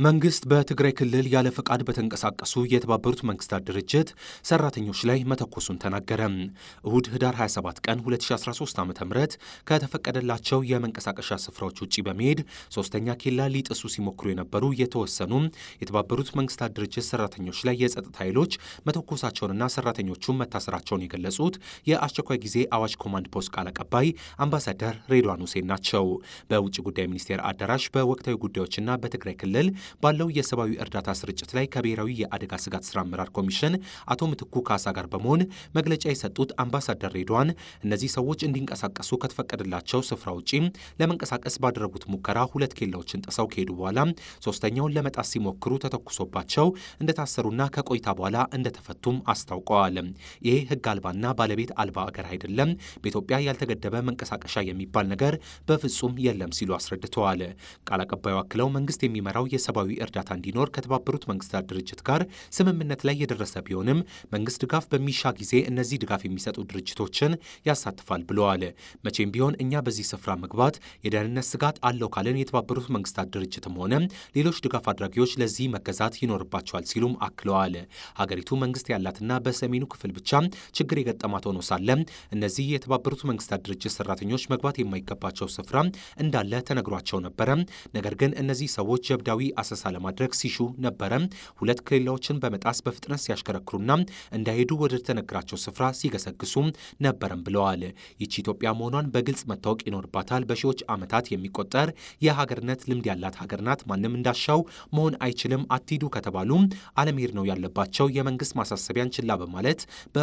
መንግስት በትግራይ ክልል ያለ ፈቃድ በተንቀሳቀሱ የተባበሩት መንግስታት ድርጅት ሰራተኞች ላይ መተኮሱን ተናገረ። እሁድ ህዳር 27 ቀን 2013 ዓ ም ከተፈቀደላቸው የመንቀሳቀሻ ስፍራዎች ውጭ በመሄድ ሶስተኛ ኬላ ሊጥሱ ሲሞክሩ የነበሩ የተወሰኑ የተባበሩት መንግስታት ድርጅት ሰራተኞች ላይ የጸጥታ ኃይሎች መተኮሳቸውንና ሰራተኞቹን መታሰራቸውን የገለጹት የአስቸኳይ ጊዜ አዋጅ ኮማንድ ፖስት ቃል አቀባይ አምባሳደር ሬድዋን ሁሴን ናቸው። በውጭ ጉዳይ ሚኒስቴር አዳራሽ በወቅታዊ ጉዳዮችና በትግራይ ክልል ባለው የሰብአዊ እርዳታ ስርጭት ላይ ከብሔራዊ የአደጋ ስጋት ስራ አመራር ኮሚሽን አቶ ምትኩ ካሳ ጋር በመሆን መግለጫ የሰጡት አምባሳደር ሬድዋን እነዚህ ሰዎች እንዲንቀሳቀሱ ከተፈቀደላቸው ስፍራ ውጪ ለመንቀሳቀስ ባደረጉት ሙከራ ሁለት ኬላዎችን ጥሰው ከሄዱ በኋላ ሶስተኛውን ለመጣስ ሲሞክሩ ተተኩሶባቸው እንደታሰሩና ከቆይታ በኋላ እንደተፈቱም አስታውቀዋል። ይሄ ህግ አልባና ባለቤት አልባ አገር አይደለም፣ በኢትዮጵያ ያልተገደበ መንቀሳቀሻ የሚባል ነገር በፍጹም የለም ሲሉ አስረድተዋል። ቃል አቀባዩ አክለው መንግስት የሚመራው የሰብአዊ እርዳታ እንዲኖር ከተባበሩት መንግስታት ድርጅት ጋር ስምምነት ላይ የደረሰ ቢሆንም መንግስት ድጋፍ በሚሻ ጊዜ እነዚህ ድጋፍ የሚሰጡ ድርጅቶችን ያሳትፋል ብለዋል። መቼም ቢሆን እኛ በዚህ ስፍራ መግባት የደህንነት ስጋት አለው ካልን የተባበሩት መንግስታት ድርጅትም ሆነ ሌሎች ድጋፍ አድራጊዎች ለዚህ መገዛት ይኖርባቸዋል ሲሉም አክለዋል። ሀገሪቱ መንግስት ያላትና በሰሜኑ ክፍል ብቻ ችግር የገጠማት ሆኖ ሳለ እነዚህ የተባበሩት መንግስታት ድርጅት ሰራተኞች መግባት የማይገባቸው ስፍራ እንዳለ ተነግሯቸው ነበረ። ነገር ግን እነዚህ ሰዎች ጀብዳዊ አሰሳ ለማድረግ ሲሹ ነበረ። ሁለት ኬላዎችን በመጣስ በፍጥነት ሲያሽከረክሩና እንዳይሄዱ ወደ ተነግራቸው ስፍራ ሲገሰግሱ ነበረም ብለዋል። ይቺ ኢትዮጵያ መሆኗን በግልጽ መታወቅ ይኖርባታል። በሺዎች ዓመታት የሚቆጠር የሀገርነት ልምድ ያላት ሀገር ናት። ማንም እንዳሻው መሆን አይችልም። አትሂዱ ከተባሉ አለመሄድ ነው ያለባቸው። የመንግስት ማሳሰቢያን ችላ በማለት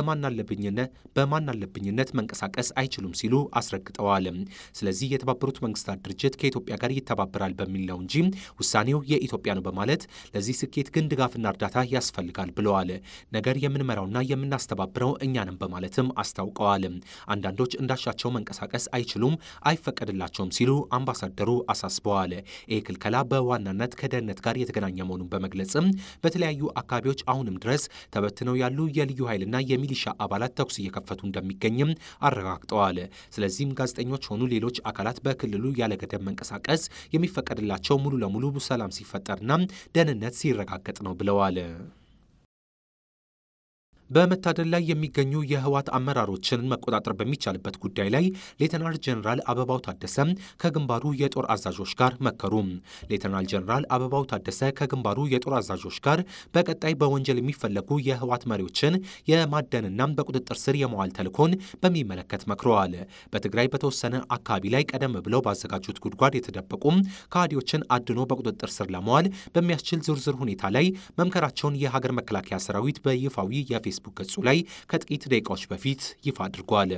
በማናለብኝነት መንቀሳቀስ አይችሉም ሲሉ አስረግጠዋል። ስለዚህ የተባበሩት መንግስታት ድርጅት ከኢትዮጵያ ጋር ይተባበራል በሚል ነው እንጂ ውሳኔው የኢትዮጵያ ነው በማለት ለዚህ ስኬት ግን ድጋፍና እርዳታ ያስፈልጋል ብለዋል። ነገር የምንመራውና የምናስተባብረው እኛንም በማለትም አስታውቀዋል። አንዳንዶች እንዳሻቸው መንቀሳቀስ አይችሉም፣ አይፈቀድላቸውም ሲሉ አምባሳደሩ አሳስበዋል። ይህ ክልከላ በዋናነት ከደህንነት ጋር የተገናኘ መሆኑን በመግለጽም በተለያዩ አካባቢዎች አሁንም ድረስ ተበትነው ያሉ የልዩ ኃይልና የሚሊሻ አባላት ተኩስ እየከፈቱ እንደሚገኝም አረጋግጠዋል። ስለዚህም ጋዜጠኞች ሆኑ ሌሎች አካላት በክልሉ ያለ ገደብ መንቀሳቀስ የሚፈቀድላቸው ሙሉ ለሙሉ ሰላም ሲፈጠርና ደህንነት ሲረጋገጥ ነው ብለዋል። በመታደል ላይ የሚገኙ የህወሓት አመራሮችን መቆጣጠር በሚቻልበት ጉዳይ ላይ ሌተናል ጀኔራል አበባው ታደሰ ከግንባሩ የጦር አዛዦች ጋር መከሩ። ሌተናል ጀኔራል አበባው ታደሰ ከግንባሩ የጦር አዛዦች ጋር በቀጣይ በወንጀል የሚፈለጉ የህወሓት መሪዎችን የማደንና በቁጥጥር ስር የመዋል ተልዕኮን በሚመለከት መክረዋል። በትግራይ በተወሰነ አካባቢ ላይ ቀደም ብለው ባዘጋጁት ጉድጓድ የተደበቁ ከሃዲዎችን አድኖ በቁጥጥር ስር ለመዋል በሚያስችል ዝርዝር ሁኔታ ላይ መምከራቸውን የሀገር መከላከያ ሰራዊት በይፋዊ የፌስ ፌስቡክ ገጹ ላይ ከጥቂት ደቂቃዎች በፊት ይፋ አድርጓል።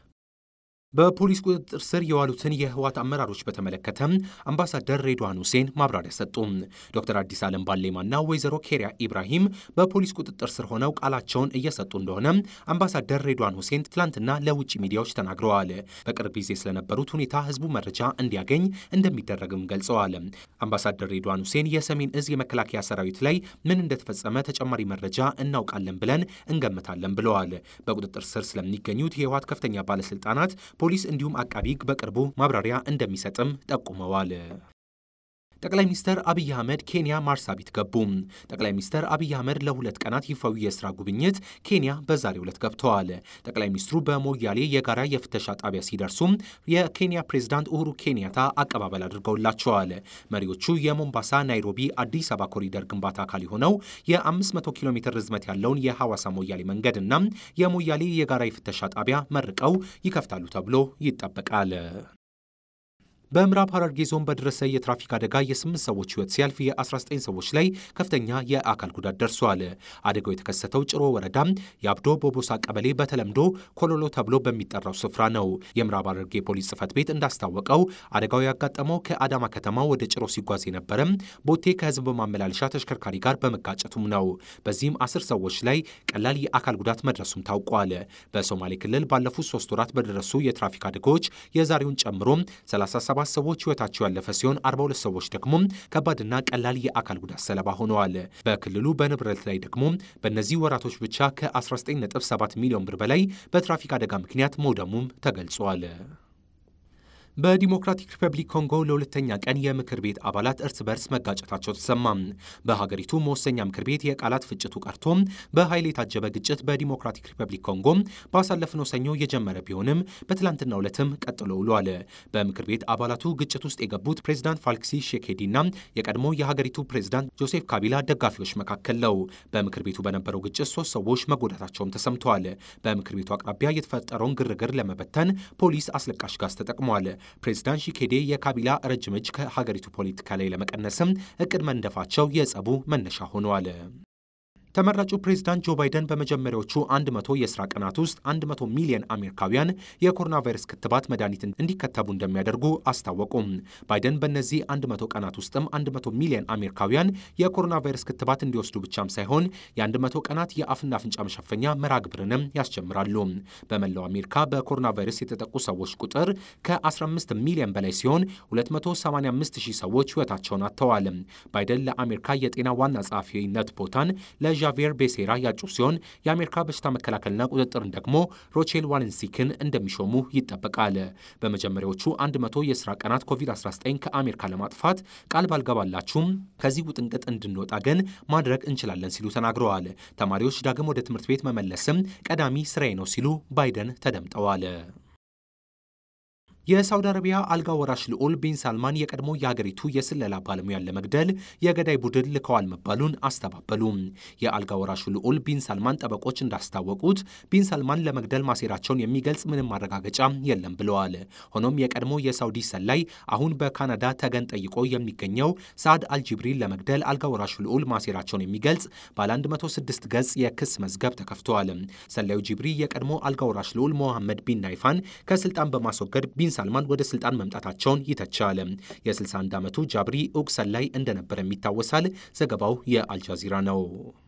በፖሊስ ቁጥጥር ስር የዋሉትን የህወሓት አመራሮች በተመለከተ አምባሳደር ሬድዋን ሁሴን ማብራሪያ ሰጡ። ዶክተር አዲስ ዓለም ባሌማና ወይዘሮ ኬሪያ ኢብራሂም በፖሊስ ቁጥጥር ስር ሆነው ቃላቸውን እየሰጡ እንደሆነ አምባሳደር ሬድዋን ሁሴን ትላንትና ለውጭ ሚዲያዎች ተናግረዋል። በቅርብ ጊዜ ስለነበሩት ሁኔታ ህዝቡ መረጃ እንዲያገኝ እንደሚደረግም ገልጸዋል። አምባሳደር ሬድዋን ሁሴን የሰሜን እዝ የመከላከያ ሰራዊት ላይ ምን እንደተፈጸመ ተጨማሪ መረጃ እናውቃለን ብለን እንገምታለን ብለዋል። በቁጥጥር ስር ስለሚገኙት የህወሓት ከፍተኛ ባለስልጣናት ፖሊስ እንዲሁም አቃቢ ህግ በቅርቡ ማብራሪያ እንደሚሰጥም ጠቁመዋል። ጠቅላይ ሚኒስትር አብይ አህመድ ኬንያ ማርሳቢት ገቡ። ጠቅላይ ሚኒስትር አብይ አህመድ ለሁለት ቀናት ይፋዊ የስራ ጉብኝት ኬንያ በዛሬው ዕለት ገብተዋል። ጠቅላይ ሚኒስትሩ በሞያሌ የጋራ የፍተሻ ጣቢያ ሲደርሱም የኬንያ ፕሬዝዳንት ኡሁሩ ኬንያታ አቀባበል አድርገውላቸዋል። መሪዎቹ የሞምባሳ ናይሮቢ አዲስ አበባ ኮሪደር ግንባታ አካል የሆነው የ500 ኪሎ ሜትር ርዝመት ያለውን የሐዋሳ ሞያሌ መንገድ እና የሞያሌ የጋራ የፍተሻ ጣቢያ መርቀው ይከፍታሉ ተብሎ ይጠበቃል። በምዕራብ ሐረርጌ ዞን በደረሰ የትራፊክ አደጋ የስምንት ሰዎች ሕይወት ሲያልፍ የ19 ሰዎች ላይ ከፍተኛ የአካል ጉዳት ደርሷል። አደጋው የተከሰተው ጭሮ ወረዳ የአብዶ ቦቦሳ ቀበሌ በተለምዶ ኮሎሎ ተብሎ በሚጠራው ስፍራ ነው። የምዕራብ ሐረርጌ ፖሊስ ጽሕፈት ቤት እንዳስታወቀው አደጋው ያጋጠመው ከአዳማ ከተማ ወደ ጭሮ ሲጓዝ የነበረ ቦቴ ከህዝብ ማመላለሻ ተሽከርካሪ ጋር በመጋጨቱም ነው። በዚህም አስር ሰዎች ላይ ቀላል የአካል ጉዳት መድረሱም ታውቋል። በሶማሌ ክልል ባለፉት ሶስት ወራት በደረሱ የትራፊክ አደጋዎች የዛሬውን ጨምሮ 37 ሰባት ሰዎች ህይወታቸው ያለፈ ሲሆን 42 ሰዎች ደግሞ ከባድና ቀላል የአካል ጉዳት ሰለባ ሆነዋል። በክልሉ በንብረት ላይ ደግሞ በእነዚህ ወራቶች ብቻ ከ19.7 ሚሊዮን ብር በላይ በትራፊክ አደጋ ምክንያት መውደሙም ተገልጿል። በዲሞክራቲክ ሪፐብሊክ ኮንጎ ለሁለተኛ ቀን የምክር ቤት አባላት እርስ በርስ መጋጨታቸው ተሰማ። በሀገሪቱ መወሰኛ ምክር ቤት የቃላት ፍጭቱ ቀርቶ በኃይል የታጀበ ግጭት በዲሞክራቲክ ሪፐብሊክ ኮንጎ ባሳለፍነው ሰኞ የጀመረ ቢሆንም በትላንትናው ዕለትም ቀጥሎ ውሏል። በምክር ቤት አባላቱ ግጭት ውስጥ የገቡት ፕሬዚዳንት ፋልክሲ ሼኬዲና የቀድሞ የሀገሪቱ ፕሬዚዳንት ጆሴፍ ካቢላ ደጋፊዎች መካከል ነው። በምክር ቤቱ በነበረው ግጭት ሶስት ሰዎች መጎዳታቸውም ተሰምተዋል። በምክር ቤቱ አቅራቢያ የተፈጠረውን ግርግር ለመበተን ፖሊስ አስለቃሽ ጋዝ ተጠቅሟል። ፕሬዚዳንት ሺኬዴ የካቢላ ረጅም እጅ ከሀገሪቱ ፖለቲካ ላይ ለመቀነስም እቅድ መንደፋቸው የጸቡ መነሻ ሆነዋል። ተመራጩ ፕሬዝዳንት ጆ ባይደን በመጀመሪያዎቹ 100 የሥራ ቀናት ውስጥ 100 ሚሊዮን አሜሪካውያን የኮሮና ቫይረስ ክትባት መድኃኒት እንዲከተቡ እንደሚያደርጉ አስታወቁም። ባይደን በእነዚህ 100 ቀናት ውስጥም 100 ሚሊዮን አሜሪካውያን የኮሮና ቫይረስ ክትባት እንዲወስዱ ብቻም ሳይሆን የ100 ቀናት የአፍና አፍንጫ መሸፈኛ መርሃ ግብርንም ያስጀምራሉ። በመላው አሜሪካ በኮሮና ቫይረስ የተጠቁ ሰዎች ቁጥር ከ15 ሚሊዮን በላይ ሲሆን 285 ሺህ ሰዎች ሕይወታቸውን አጥተዋል። ባይደን ለአሜሪካ የጤና ዋና ጸሐፊነት ቦታን ለ ዣቪየር ቤሴራ ያጩ ሲሆን የአሜሪካ በሽታ መከላከልና ቁጥጥርን ደግሞ ሮቼል ዋለንሲክን እንደሚሾሙ ይጠበቃል። በመጀመሪያዎቹ 100 የሥራ ቀናት ኮቪድ-19 ከአሜሪካ ለማጥፋት ቃል ባልገባላችሁም ከዚህ ውጥንቅጥ እንድንወጣ ግን ማድረግ እንችላለን ሲሉ ተናግረዋል። ተማሪዎች ዳግም ወደ ትምህርት ቤት መመለስም ቀዳሚ ስራዬ ነው ሲሉ ባይደን ተደምጠዋል። የሳውዲ አረቢያ አልጋ ወራሽ ልዑል ቢን ሳልማን የቀድሞ የሀገሪቱ የስለላ ባለሙያን ለመግደል የገዳይ ቡድን ልከዋል መባሉን አስተባበሉ። የአልጋ ወራሹ ልዑል ቢን ሳልማን ጠበቆች እንዳስታወቁት ቢን ሳልማን ለመግደል ማሴራቸውን የሚገልጽ ምንም ማረጋገጫ የለም ብለዋል። ሆኖም የቀድሞ የሳውዲ ሰላይ አሁን በካናዳ ተገን ጠይቆ የሚገኘው ሳዕድ አልጅብሪን ለመግደል አልጋ ወራሹ ልዑል ማሴራቸውን የሚገልጽ ባለ 106 ገጽ የክስ መዝገብ ተከፍተዋል። ሰላዩ ጅብሪ የቀድሞ አልጋ ወራሽ ልዑል ሞሐመድ ቢን ናይፋን ከስልጣን በማስወገድ ቢን ሳልማን ወደ ስልጣን መምጣታቸውን ይተቻል። የ61 ዓመቱ ጃብሪ እውቅ ሰላይ እንደነበረም ይታወሳል። ዘገባው የአልጃዚራ ነው።